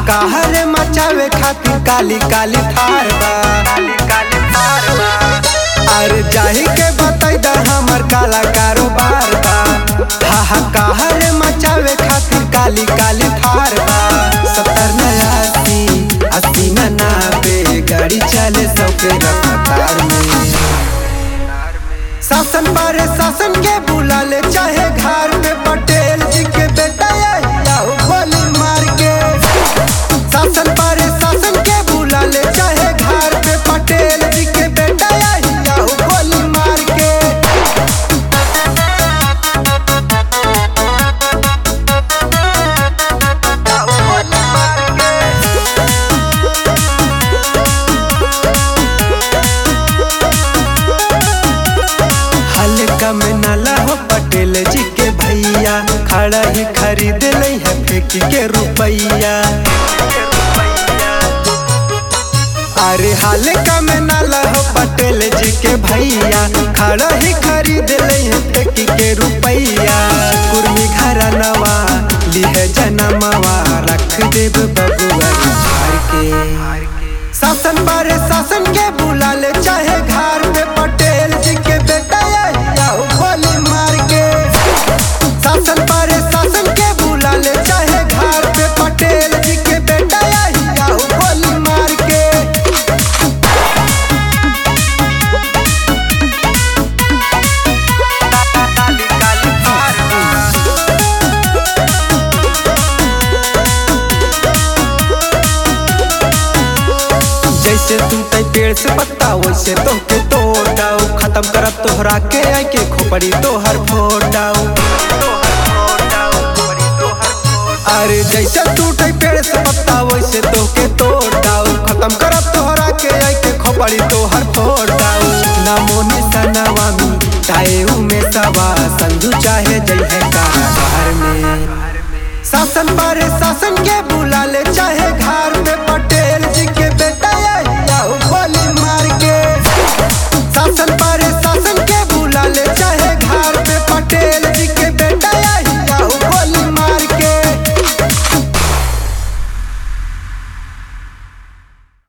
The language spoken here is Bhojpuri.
हाहाकार मचावे खातिर काली काली थार बा काली काली थार बा अरे जाही के बताई दा हमर काला कारोबार बा हाहाकार मचावे खातिर काली काली थार बा सत्तर नया अस्सी अस्सी न नाबे गाड़ी चले सौ के रफ्तार में शासन बारे शासन के बुला ले चाहे घर में पटेल जी के बेटा या गोली मार के शासन बारे शासन के बुला ले चाहे घर पे पटेल जी के बेटा या गोली मार के गोली मार के हल्का में नाला हो पटेल जी के भैया खड़ा ही खरीद लई है फेंक के रुपैया अरे हल्का में नाला हो पटेल जी के भैया खड़ा ही खरीद लई है फेंक के रुपैया कुर्मी घरा नवा लिहे जनमवा रख देव बबुआ घर के शासन बारे शासन के बुला ले चाहे घर पे पटेल जी के बेटा या गोली मार के शासन बारे शासन के बुला ले चाहे घर पे पटेल जी के बेटा या गोली मार के काली काली थार बा। जैसे टूटे पेड़ से पत्ता वैसे तोहके तोड़ाऊ खत्म करब तोहरा के आई के खोपड़ी तोहर फोड़ाऊ अरे जैसे टूटे पेड़ से पत्ता वैसे तोहके तोड़ाऊ खत्म करब तोहरा के आई के खोपड़ी तोहर फोड़ाऊ नमो निशानवा में टाए में सवा संजू चाहे जय है कारागार में शासन बारे शासन के बुला ले चाहे घर